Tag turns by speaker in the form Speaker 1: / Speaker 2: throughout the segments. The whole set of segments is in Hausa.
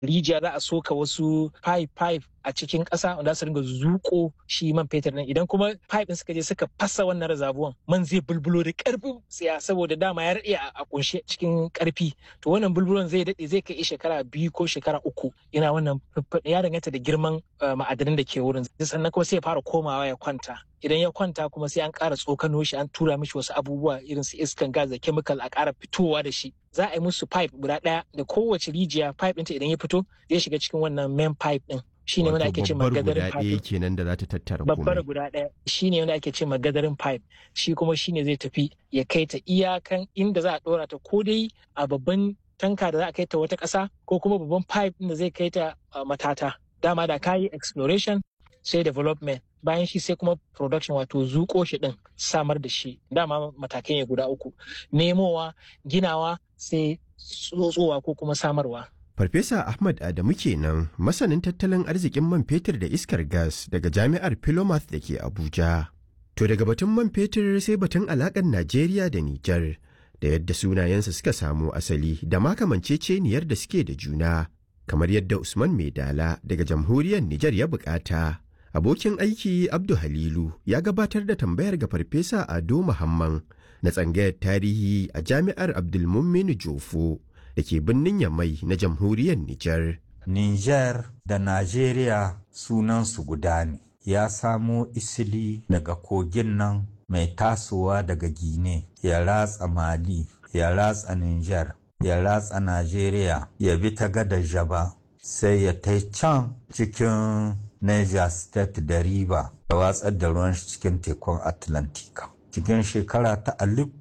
Speaker 1: rijiya za a soka wasu pipe pipe a cikin ƙasa wanda su ringa zuko shi man fetur nan idan kuma pipe din suka je suka fasa wannan reservoir man zai bulbulo da ƙarfin tsiya saboda dama ya rade a kunshe cikin ƙarfi to wannan bulbulon zai dade zai kai shekara biyu ko shekara uku yana wannan ya danganta da girman ma'adanan da ke wurin sannan kuma sai ya fara komawa ya kwanta idan ya kwanta kuma sai an ƙara tsokano shi an tura mishi wasu abubuwa irin su iskan gas da chemical a ƙara fitowa da shi za a yi musu pipe guda ɗaya da kowace rijiya pipe ɗinta idan ya fito zai shiga cikin wannan main pipe ɗin shine wanda ake ce magadarin pipe
Speaker 2: kenan da za ta tattara
Speaker 1: babbar guda ɗaya shine wanda ake ce magadarin pipe shi kuma shine zai tafi ya kai ta iyakan inda za a ɗora ta ko dai a babban tanka da za a kai ta wata ƙasa ko kuma babban pipe da zai kai ta matata dama da kayi exploration sai development bayan shi sai kuma production wato zuƙo shi ɗin samar da shi dama matakai ne guda uku nemowa ginawa sai tsotsowa ko kuma samarwa
Speaker 2: Farfesa Ahmad Adamu kenan masanin tattalin arzikin man fetur da iskar gas daga jami'ar Philomath da ke Abuja. To daga batun man fetur sai batun alaƙar Najeriya da Nijar da yadda sunayensa suka samo asali da makamancece-niyar da suke da juna kamar yadda Usman Maidala daga jamhuriyar Nijar ya bukata. Abokin aiki Abdu Halilu ya gabatar da tambayar ga Farfesa Ado Muhammad na tsangayar tarihi a jami'ar Abdulmummin Jofo. da ke birnin Yamai na jamhuriyar Nijar.
Speaker 3: Nijar da Najeriya sunansu guda ne, ya samo isili daga kogin nan mai tasowa daga Gine, ya ratsa Mali, ya ratsa Nijar, ya ratsa Najeriya, ya bi ta gada Jaba, sai ya tai can cikin Niger State da Riba, ya watsar da ruwan shi cikin tekun Atlantika. Cikin shekara ta alif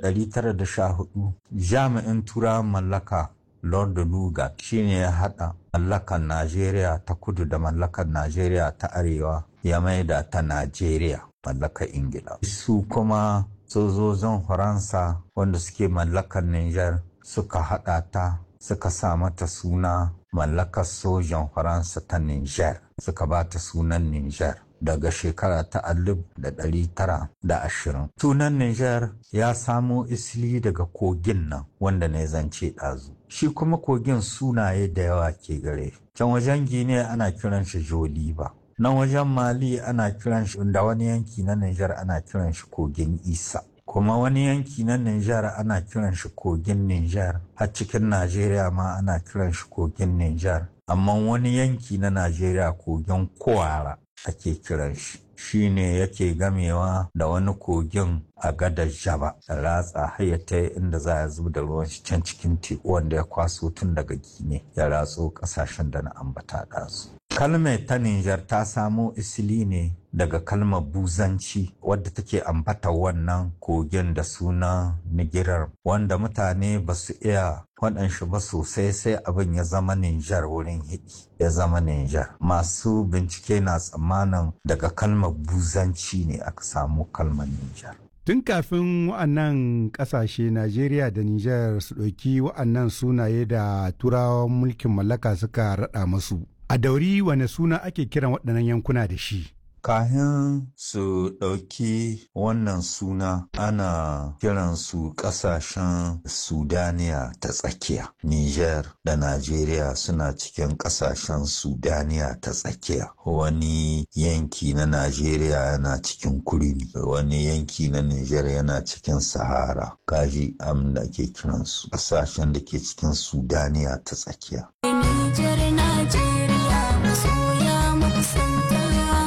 Speaker 3: 1914 jami'in turawan mallaka lord lugard shine ya hada mallakan najeriya ta kudu da mallakan najeriya ta arewa ya maida ta najeriya mallakar ingila su kuma sojojin faransa wanda suke mallakan niger suka hada ta suka sa mata suna mallakar sojan faransa ta niger suka ba ta sunan niger daga shekara ta alif da ɗari tara da ashirin. Sunan Nijar ya samo isli daga kogin nan wanda na zance ɗazu. Shi kuma kogin sunaye da yawa ke gare. Can wajen Gine ana kiran shi Joliba. Nan wajen Mali ana kiran shi da wani yanki na Nijar ana kiran shi kogin Isa. Kuma wani yanki na Nijar ana kiran shi kogin Nijar. Har cikin Najeriya ma ana kiran shi kogin Nijar. Amma wani yanki na Najeriya kogin Kwara. ake kiran shi shi ne yake gamewa da wani kogin a gadar jaba da ratsa hayyata inda za a zuba da ruwan shi can cikin teku wanda ya kwaso tun daga gine ya ratso kasashen da na ambata ɗazu. kalmar ta Nijar ta samo isili ne daga kalmar buzanci wadda take ambata wannan kogin da suna nigirar wanda mutane ba su iya faɗan shi ba sosai sai abin ya zama Nijar wurin hidi ya zama Nijar. Masu bincike na tsammanin daga kalmar buzanci ne aka samu kalmar Nijar.
Speaker 4: Tun kafin wa'annan ƙasashe Najeriya da Nijar su ɗauki wa'annan sunaye da turawan mulkin mallaka suka raɗa masu. A dauri wane suna ake kiran waɗannan yankuna da shi?
Speaker 3: Kahin su ɗauki wannan suna ana kiransu ƙasashen Sudaniya ta tsakiya. Niger da Najeriya suna cikin ƙasashen Sudaniya ta tsakiya. Wani yanki na Najeriya yana cikin kurmi, wani yanki na Niger yana cikin Sahara. Kaji am da ake kiransu ƙasashen da ke cikin Sudaniya ta tsakiya.
Speaker 5: Niger, Najeriya, masoya makusanta.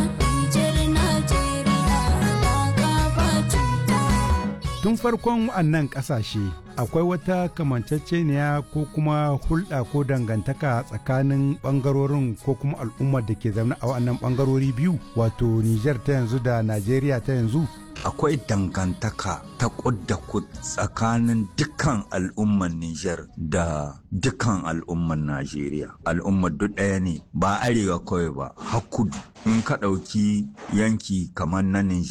Speaker 4: Tun farkon wa'annan ƙasashe akwai wata kamanceceniya ko kuma hulɗa ko dangantaka tsakanin ɓangarorin ko kuma al'ummar da ke zaune a wa'annan ɓangarori biyu wato Nijar ta yanzu da Najeriya ta yanzu.
Speaker 3: akwai dangantaka ta da kud tsakanin dukkan al'ummar Nijar da dukkan al'ummar Najeriya. Al'ummar duk ɗaya ne ba arewa kawai ba, hakudu. In ka ɗauki yanki kamar na Nijar,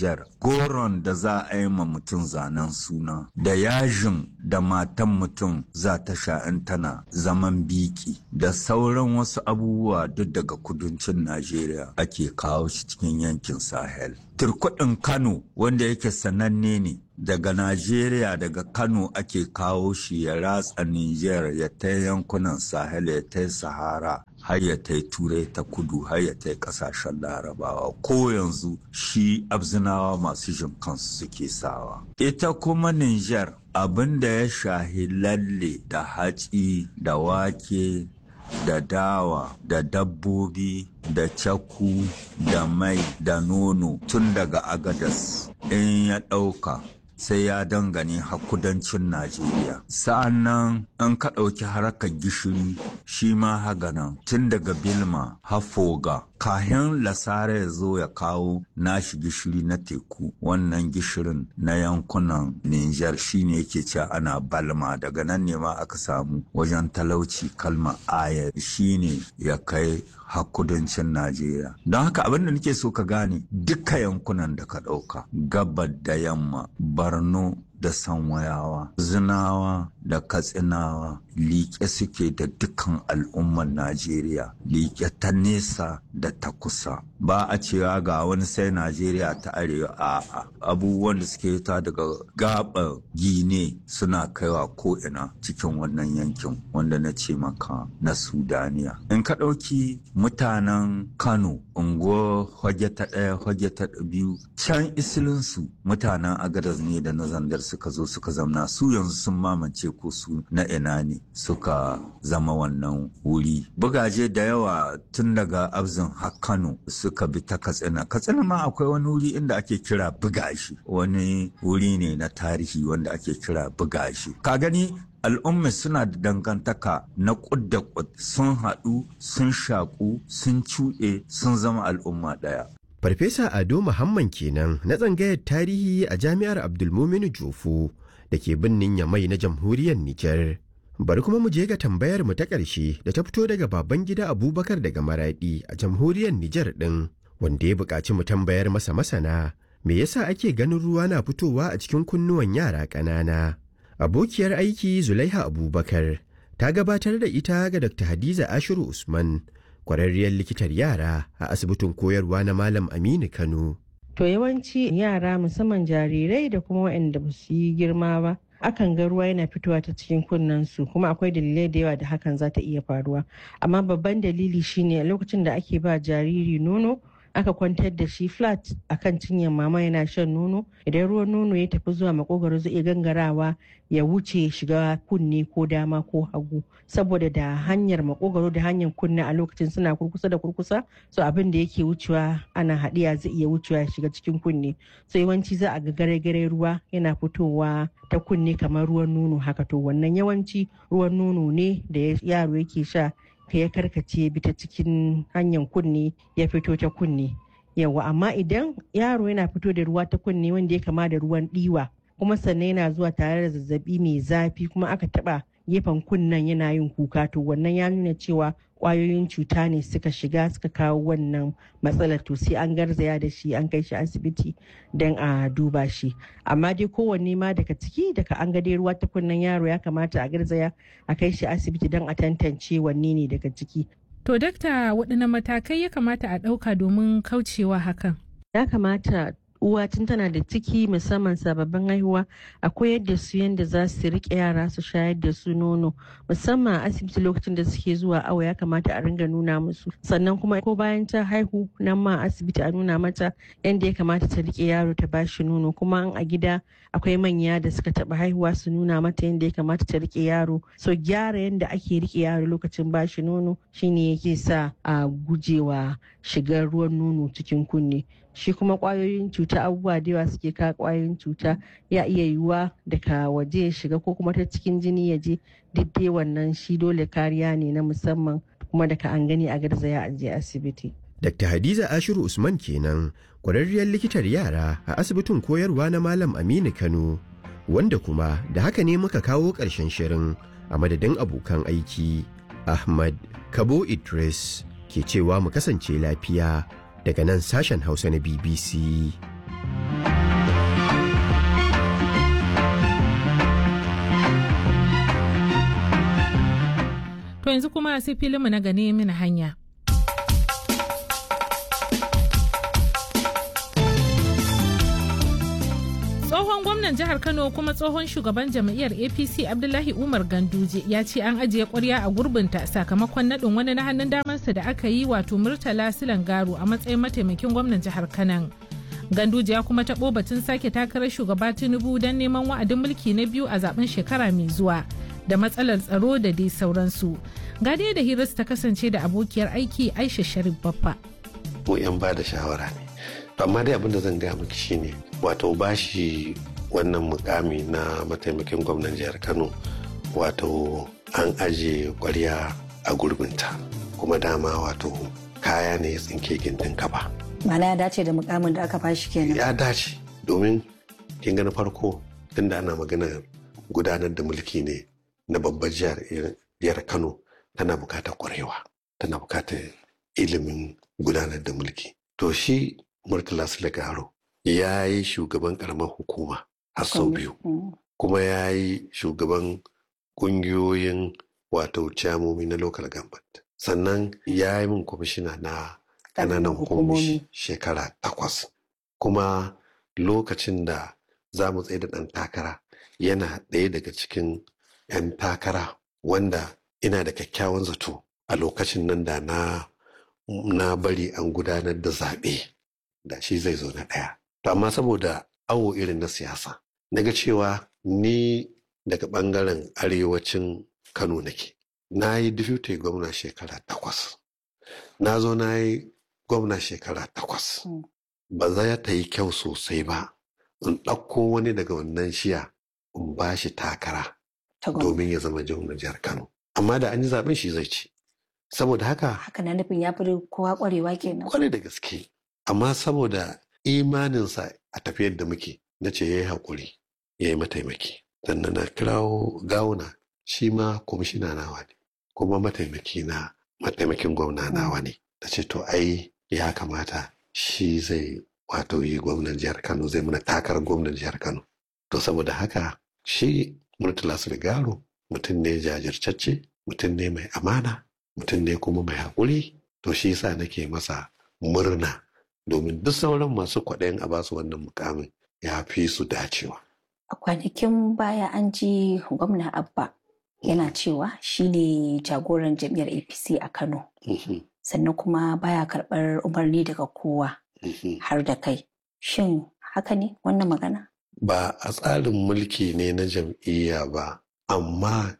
Speaker 3: goron da za a yi ma mutum zanen suna da yajin da matan mutum za ta sha in tana zaman biki da sauran wasu abubuwa duk daga kudancin najeriya ake kawo shi cikin yankin sahel turkudin kano wanda yake sananne ne daga Najeriya daga Kano ake kawo shi ya ratsa Nijar ya ta yankunan Sahel ya ta Sahara har ya ta Turai ta kudu har ya ta kasashen Larabawa ko yanzu shi abzinawa masu jin kansu suke sawa. Ita kuma Nijar abin da ya shahi lalle da hatsi da wake da dawa da dabbobi da caku da mai da nono tun daga agadas in ya ɗauka sai ya dangane har kudancin Najeriya. Sa'an nan an ka ɗauki harkar gishiri shi ma haganan tun daga Bilma har Foga. Kahin Lasara ya zo ya kawo nashi gishiri na teku wannan gishirin na yankunan Nijar shi ne yake ce ana balma daga nan ne ma aka samu wajen talauci kalma aya shi ne ya kai har kudancin Najeriya. Don haka abin da nake so ka gane duka yankunan da ka ɗauka gabar da yamma Borno da sanwayawa zinawa da katsinawa liƙe suke da dukkan al'ummar najeriya liƙe ta nesa da ta kusa ba a cewa ga wani sai najeriya ta arewa a abubuwan da suke ta daga gaba gine suna kaiwa ko'ina cikin wannan yankin wanda na ce maka na sudaniya in ka ɗauki mutanen kano unguwar hoge ta ɗaya hoge ta biyu can isilinsu mutanen agadas ne da na zandar suka zo suka zamna su yanzu sun mamance ko su na ina ne suka zama wannan wuri bugaje da yawa tun daga abzin har kano suka bi ta katsina katsina ma akwai wani wuri inda ake kira bugashi wani wuri ne na tarihi wanda ake kira bugashi ka gani al'umma suna da dangantaka na kud da kud sun haɗu sun shaƙu sun cuɗe sun zama al'umma ɗaya
Speaker 2: Farfesa Ado Muhammad kenan na tsangayar tarihi a Jami'ar Abdulmuminu Jofo da ke birnin Yamai na Jamhuriyar Nijar. Bari kuma mu je ga tambayar mu ta ƙarshe da ta fito daga baban gida Abubakar daga Maraɗi a Jamhuriyar Nijar ɗin, wanda ya buƙaci mu tambayar masa masana. Me yasa ake ganin ruwa na fitowa a cikin kunnuwan yara ƙanana? Abokiyar aiki Zulaiha Abubakar ta gabatar da ita ga Dr. Hadiza Ashiru Usman. kwararriyar likitar yara a asibitin koyarwa na Malam Aminu Kano.
Speaker 6: To yawanci yara musamman jarirai da kuma waɗanda ba su yi girma ba. Akan ga ruwa yana fitowa ta cikin kunnensu kuma akwai dalilai da yawa da hakan za ta iya faruwa. Amma babban dalili shine lokacin da ake ba jariri nono aka kwantar da shi flat akan cinyar mama yana shan nono idan ruwan nono ya tafi zuwa makogaro zai iya gangarawa ya wuce shiga kunne ko dama ko hagu saboda da hanyar makogaro da hanyar kunne a lokacin suna kurkusa da kurkusa so abin da yake wucewa ana haɗiya zai iya wucewa ya shiga cikin kunne so yawanci za a ga gare-gare ruwa yana fitowa ta kunne kamar ruwan nono haka to wannan yawanci ruwan nono ne da yaro yake sha ka ya karkace bi ta cikin hanyar kunne ya fito ta kunne yawa amma idan yaro yana fito da ruwa ta kunne wanda ya kama da ruwan ɗiwa kuma sannan yana zuwa tare da zazzabi mai zafi kuma aka taba gefen kunnen yana yin kuka to wannan ya nuna cewa kwayoyin cuta ne suka shiga suka kawo wannan matsalar to sai an garzaya da shi an kai shi asibiti don a duba shi amma dai kowanne ma daga ciki daga an ga dai ruwa ta kunnen yaro ya kamata a garzaya a kai shi asibiti don a tantance wanne ne daga ciki
Speaker 7: To dakta waɗanne matakai ya kamata a ɗauka domin kaucewa hakan?
Speaker 6: ya kamata uwa tun tana da ciki musamman sababbin haihuwa a koyar da su yadda za su riƙe yara su shayar da su nono musamman a asibiti lokacin da suke zuwa awo ya kamata a ringa nuna musu sannan kuma ko bayan ta haihu nan ma asibiti a nuna mata yadda ya kamata ta riƙe yaro ta bashi nono kuma a gida akwai manya da suka taɓa haihuwa su nuna mata yadda ya kamata ta riƙe yaro so gyara yadda ake riƙe yaro lokacin bashi nono shine yake sa a gujewa shigar ruwan nono cikin kunne shi kuma kwayoyin cuta abubuwa da yawa suke kawo kwayoyin cuta ya iya yiwuwa daga waje ya shiga ko kuma ta cikin jini ya je duk dai wannan shi dole kariya ne na musamman kuma daga an gani a garzaya a je asibiti.
Speaker 2: Dr. Hadiza Ashiru Usman kenan kwararriyar likitar yara a asibitin koyarwa na Malam Aminu Kano wanda kuma da haka ne muka kawo ƙarshen shirin a madadin abokan aiki Ahmad Kabo Idris ke cewa mu kasance lafiya daga nan sashen Hausa na BBC.
Speaker 7: To yanzu kuma sai filinmu na gane mini hanya. tsohon gwamnan jihar kano kuma tsohon shugaban jam'iyyar apc abdullahi umar ganduje ya ce an ajiye kwarya a gurbinta sakamakon naɗin wani na hannun damarsa da aka yi wato murtala silan garu a matsayin mataimakin gwamnan jihar kanan ganduje ya kuma taɓo batun sake takarar shugaba tinubu don neman wa'adin mulki na biyu a zaben shekara mai zuwa da matsalar tsaro da dai sauransu ga dai da hirarsu ta kasance da abokiyar aiki aisha sharif baffa
Speaker 8: mu 'yan ba da shawara ne amma dai abin da zan gaya miki shine wato bashi wannan mukami na mataimakin gwamnan jihar kano wato an aje kwarya a gurbinta kuma dama wato kaya ne ya tsinke gindin kaba
Speaker 9: Mana ya dace da mukamin da aka bashi kenan.
Speaker 8: ya dace domin kin ga na farko tunda ana maganar gudanar da mulki ne na babbar jihar jihar kano tana bukatar kwarewa tana bukatar ilimin gudanar da mulki to shi murtala sulagaro ya yi shugaban karamar hukuma har sau biyu kuma ya yi shugaban kungiyoyin wato camomi na local government sannan ya yi min kwamishina na ƙananan hukumomi shekara takwas kuma lokacin da za mu tsaye da ɗan takara yana ɗaya daga cikin 'yan takara wanda ina da kyakkyawan zato a lokacin nan da na na bari an gudanar da zaɓe da shi zai zo na ɗaya. To amma saboda awo irin na siyasa, na ga cewa ni daga ɓangaren arewacin Kano nake. Na yi deputy gwamna shekara takwas. Na zo na yi gwamna shekara takwas. Ba za ta yi kyau sosai ba. In ɗauko wani daga wannan shiya in ba shi takara domin ya zama gwamnan jihar Kano. Amma da an yi zaɓen shi zai ci. Saboda haka.
Speaker 9: Haka na nufin ya fi kowa ƙwarewa kenan.
Speaker 8: Kwarai da gaske. amma saboda imaninsa a tafiyar da muke na ce ya yi haƙuri ya yi mataimaki sannan na kirawo gawuna shi ma kwamishina nawa ne kuma mataimaki na mataimakin gwamna nawa ne da ce to ai ya kamata shi zai wato yi gwamnan jihar kano zai mana takarar gwamnan jihar kano to saboda haka shi murtala sulgaro mutum ne jajirtacce mutum ne mai amana mutum ne kuma mai haƙuri to shi sa nake masa murna domin duk sauran masu kwaɗayin a basu wannan mukamin ya fi su dacewa.
Speaker 9: A kwanakin baya an ji gwamna Abba yana cewa shi ne jagoran jam'iyyar APC a Kano. Sannan kuma baya karɓar umarni daga kowa har da kai. Shin haka ne wannan magana?
Speaker 8: Ba a tsarin mulki ne na jam'iyya ba, amma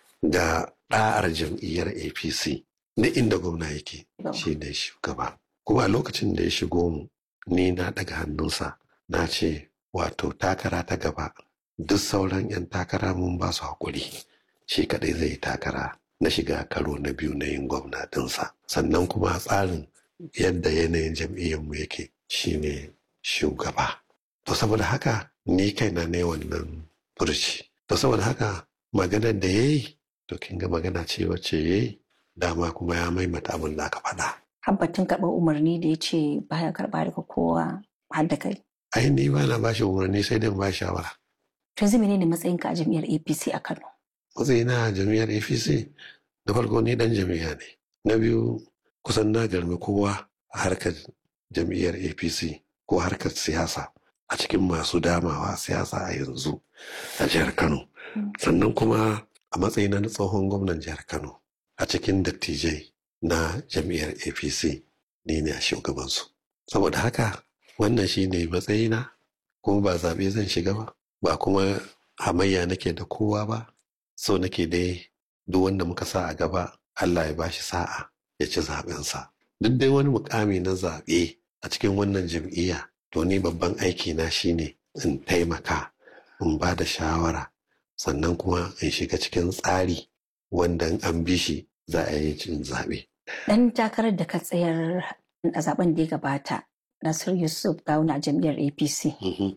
Speaker 8: ga ɗa'ar jam'iyyar APC na inda gwamna yake shi ne shugaba. kuma a lokacin da ya shigo mu ni na daga hannunsa na ce wato takara ta gaba duk sauran 'yan takara mun ba su haƙuri shi kadai zai yi takara na shiga karo na biyu na yin gwamna ɗinsa sannan kuma a tsarin yadda yanayin jam'iyyarmu yake shine shugaba to saboda haka ni kaina ne wannan furci to saboda haka maganar da ya yi to kin ga magana ce wacce ya yi dama kuma ya maimata abin da aka faɗa
Speaker 9: Habbatun karɓar umarni da ya ce baya karɓa daga kowa har da kai.
Speaker 8: ai ni ba na bashi umarni sai dai ba shawara
Speaker 9: To yanzu menene matsayinka a jam'iyyar APC a Kano?
Speaker 8: matsayina a jam'iyyar apc da farko ni dan jam'iyya ne na biyu kusan na garmi kowa a harkar jam'iyyar apc ko harkar siyasa a cikin masu damawa siyasa a yanzu a jihar kano sannan kuma a matsayina na tsohon gwamnan jihar kano a cikin dattijai na jam'iyyar apc ni ne a shugabansu saboda haka wannan shi ne matsayina kuma ba zaɓe zan shiga ba ba kuma hamayya nake da kowa ba so nake dai duk wanda muka sa a gaba Allah ya bashi sa'a ya ci zaɓensa duk dai wani mukami na zaɓe a cikin wannan jam'iyya to ni babban aiki na shine in taimaka in ba da shawara sannan kuma in shiga cikin tsari wanda an bi shi za a yi cin zaɓe.
Speaker 9: Dan takarar da ka tsayar a zaben da ya gabata Nasir Yusuf Gawuna a jam'iyyar APC.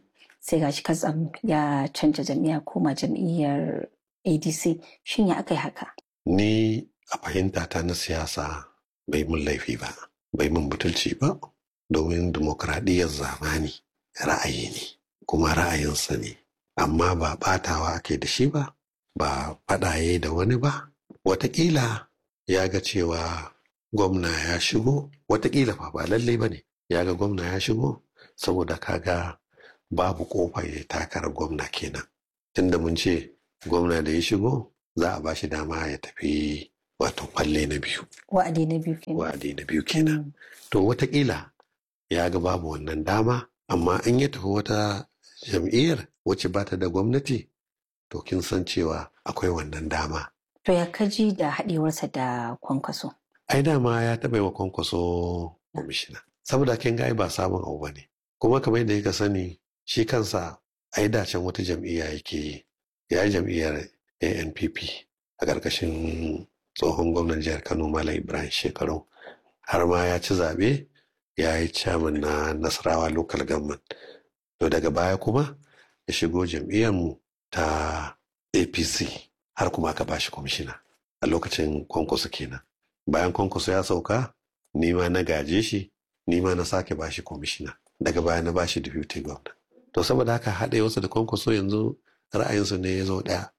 Speaker 9: Sai gashi katsam ya canja jam'iyya koma jam'iyyar ADC. Shin ya aka yi haka?
Speaker 8: Ni a fahimta ta na siyasa bai mun laifi ba, bai mun butulci ba, domin dimokuraɗiyyar zamani ra'ayi ne, kuma ra'ayinsa ne. Amma ba ɓatawa ake da shi ba, ba faɗaye da wani ba, wataƙila ya ga cewa gwamna ya shigo watakila fa ba lallai ba ne ya ga gwamna ya shigo saboda kaga babu kofa ya takarar gwamna kenan tunda mun ce gwamna da ya shigo za a ba shi dama ya tafi wato kwalle na biyu
Speaker 9: wa'adi na biyu kenan
Speaker 8: wa'adi na biyu kenan to watakila ya ga babu wannan dama amma in ya tafi wata jam'iyyar wacce ba ta da gwamnati to kin san cewa akwai wannan dama
Speaker 9: to ya kaji da haɗewarsa da kwankwaso
Speaker 8: ai dama ya taɓa yi wa kwankwaso kwamishina saboda kin ga ai ba sabon abu bane kuma kamar yadda kika sani shi kansa ai dacen wata jam'iyya yake yi ya yi jam'iyyar ANPP a ƙarƙashin tsohon gwamnan jihar Kano Malam Ibrahim Shekaru har ma ya ci zaɓe ya yi chairman na Nasarawa local government to daga baya kuma ya shigo jam'iyyarmu ta APC har kuma aka bashi kwamishina a lokacin kwankwaso kenan bayan kwankwaso ya sauka ni ma na gaje shi ni ma na sake bashi kwamishina daga baya na bashi deputy governor to saboda haka haɗe wasu da kwankwaso yanzu ra'ayinsu ne ya zo ɗaya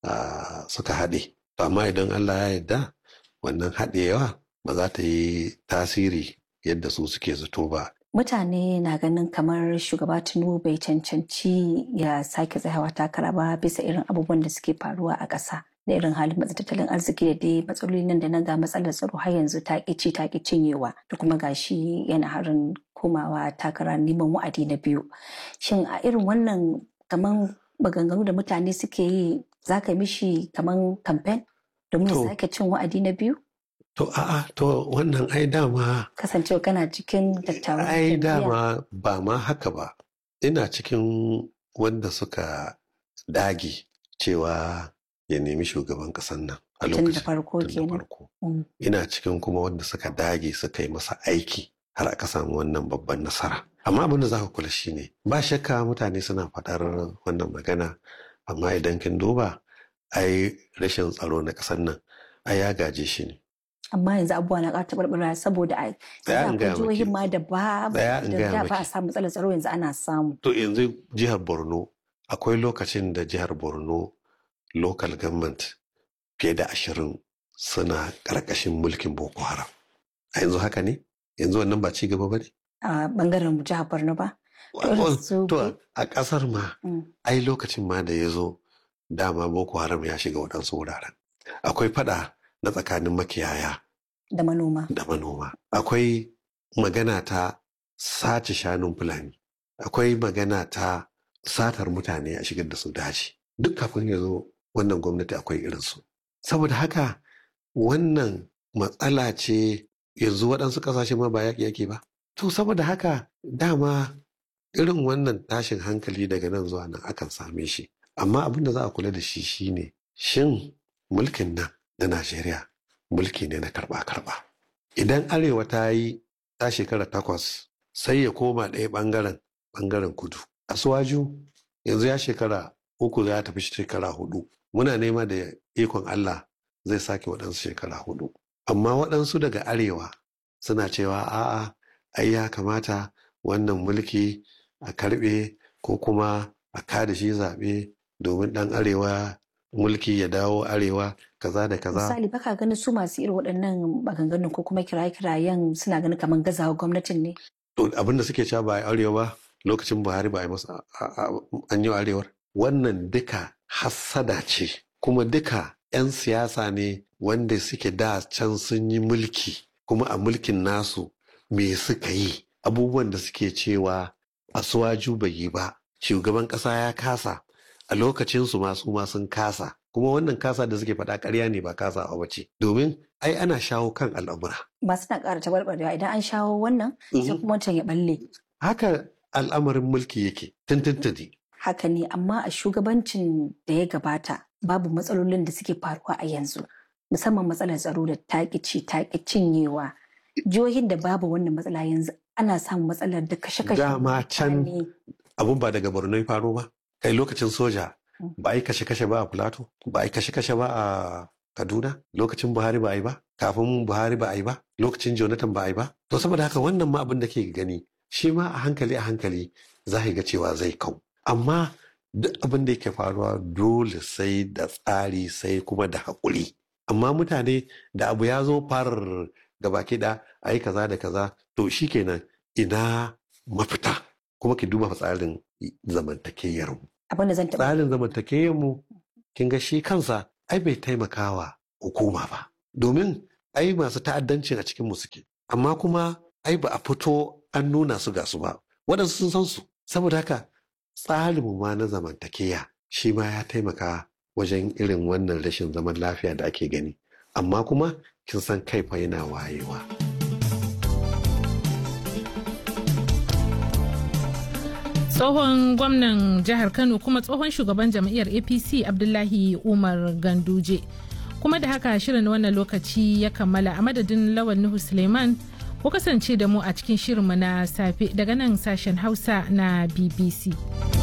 Speaker 8: suka haɗe to amma idan Allah ya yarda wannan haɗewa ba za ta yi tasiri yadda su suke zato ba
Speaker 9: mutane na ganin kamar shugaba tinubu bai cancanci ya sake tsayawa takara ba bisa irin abubuwan da suke faruwa a ƙasa da irin halin matsa tattalin arziki da dai matsaloli nan da nan ga matsalar tsaro har yanzu ta ci ta cinyewa da kuma gashi yana harin komawa takara neman wa'adi na biyu shin a irin wannan kamar maganganu da mutane suke yi za ka mishi kamar kamfen domin ya sake cin wa'adi na biyu
Speaker 8: To a'a to wannan ai dama
Speaker 9: kasancewa kana cikin dattawan
Speaker 8: ai
Speaker 9: jam'iyya.
Speaker 8: dama ba ma haka ba ina cikin wanda suka dage cewa ya nemi shugaban ƙasan nan a
Speaker 9: tun da
Speaker 8: lokacin
Speaker 9: farko
Speaker 8: tun da
Speaker 9: kenan
Speaker 8: farko
Speaker 9: Mm.
Speaker 8: ina cikin kuma wanda suka dage suka yi masa aiki har aka samu wannan babban nasara amma abin da za ka kula shine ba shakka mutane suna faɗar wannan magana amma idan kin duba ai rashin tsaro na ƙasar nan ai ya gaje shi ne
Speaker 9: amma yanzu abubuwa na ƙara taɓarɓara saboda a
Speaker 8: Tsaya in
Speaker 9: akwai
Speaker 8: gaya
Speaker 9: jihohin
Speaker 8: maki.
Speaker 9: ma da ba
Speaker 8: Tsaya in
Speaker 9: da
Speaker 8: gaya
Speaker 9: da ba a
Speaker 8: maki.
Speaker 9: samu matsalar tsaro yanzu ana samu
Speaker 8: To yanzu jihar Borno akwai lokacin da jihar Borno local government fiye da ashirin suna ƙarƙashin mulkin Boko Haram. A yanzu haka ne? Yanzu wannan ba ci gaba ba ne?
Speaker 9: a bangaren jihar Borno ba Irin su
Speaker 8: To
Speaker 9: bi-
Speaker 8: a ƙasar ma,
Speaker 9: Mm.
Speaker 8: ai lokacin ma da ya zo dama Boko Haram ya shiga waɗansu wuraren. Akwai fada na tsakanin makiyaya
Speaker 9: da manoma
Speaker 8: da manoma. Akwai magana ta sace shanun Fulani. Akwai magana ta satar mutane a shigar da su daji. Duk kafin ya zo wannan gwamnati akwai irinsu. Saboda haka wannan matsala ce yanzu waɗansu ƙasashe ma ba yaƙi yake ba. To saboda haka dama irin wannan tashin hankali daga nan zuwa nan akan same shi. Amma abin da za a kula da shi shine shin mulkin nan na Najeriya mulki ne na karɓa-karɓa. Idan Arewa ta yi ta shekara takwas sai ya koma ɗaya ɓangaren ɓangaren kudu. Asuwaju yanzu ya shekara uku ya tafi shekara hudu. Muna nema da ikon Allah zai sake waɗansu shekara hudu. Amma waɗansu daga Arewa suna cewa a'a ai ya kamata wannan mulki a karɓe ko kuma a kada shi zaɓe domin ɗan Arewa mulki ya dawo Arewa kaza da kaza.
Speaker 9: misali baka ganin su masu irin waɗannan maganganun ko kuma kiraye-kirayen suna ganin kamar gazawa gwamnatin ne
Speaker 8: To abin da suke cewa ba a yi arewa ba lokacin Buhari ba a yi masa a- a- an yi arewar. Wannan duka hassada ce kuma duka 'yan siyasa ne wanda suke da can sun yi mulki kuma a mulkin nasu me suka yi abubuwan da suke cewa asuwaju bai yi ba shugaban ƙasa ya kasa a lokacinsu masu ma sun kasa kuma wannan kasa da suke faɗa ƙarya ne ba kasa a wace domin ai ana shawo kan al'amura
Speaker 9: ba suna ƙara tabarbarewa idan an shawo wannan sai
Speaker 8: Mhm.
Speaker 9: kuma wancan ya balle
Speaker 8: haka al'amarin mulki yake tuntuntuni
Speaker 9: haka ne amma a shugabancin da ya gabata babu matsalolin da suke faruwa a yanzu musamman matsalar tsaro da taƙici taƙi cinyewa jihohin da babu wannan matsala yanzu ana samun matsalar da kashe-kashe
Speaker 8: Dama can
Speaker 9: mutane.
Speaker 8: abun ba daga borno ya faro ba kai lokacin soja ba a yi kashe-kashe ba a plateau ba a yi kashe-kashe ba a kaduna lokacin buhari ba a yi ba kafin buhari ba a yi ba lokacin jonathan ba a yi ba to saboda haka wannan ma abin da ke gani shi ma a hankali a hankali za ka ga cewa zai kau amma duk abin da yake faruwa dole sai da tsari sai kuma da haƙuri amma mutane da abu ya zo farar gaba kiɗa a yi kaza da kaza to shikenan ina mafita kuma ki duba tsarin zamantakewar mu
Speaker 9: abin da zan taɓa
Speaker 8: tsarin zamantakewar mu kin ga shi kansa ai bai taimakawa hukuma ba domin ai masu ta'addancin a cikin mu suke amma kuma ai ba a fito an nuna su ga su ba waɗansu sun san su saboda haka tsarin mu ma na zamantakeya shi ma ya taimaka wajen irin wannan rashin zaman lafiya da ake gani amma kuma kin san kai fa yana wayewa
Speaker 7: tsohon gwamnan jihar kano kuma tsohon shugaban jam'iyyar apc abdullahi umar ganduje kuma da haka shirin wannan lokaci ya kammala a madadin lawan nuhu suleiman ku kasance da mu a cikin shirinmu na safe daga nan sashen hausa na bbc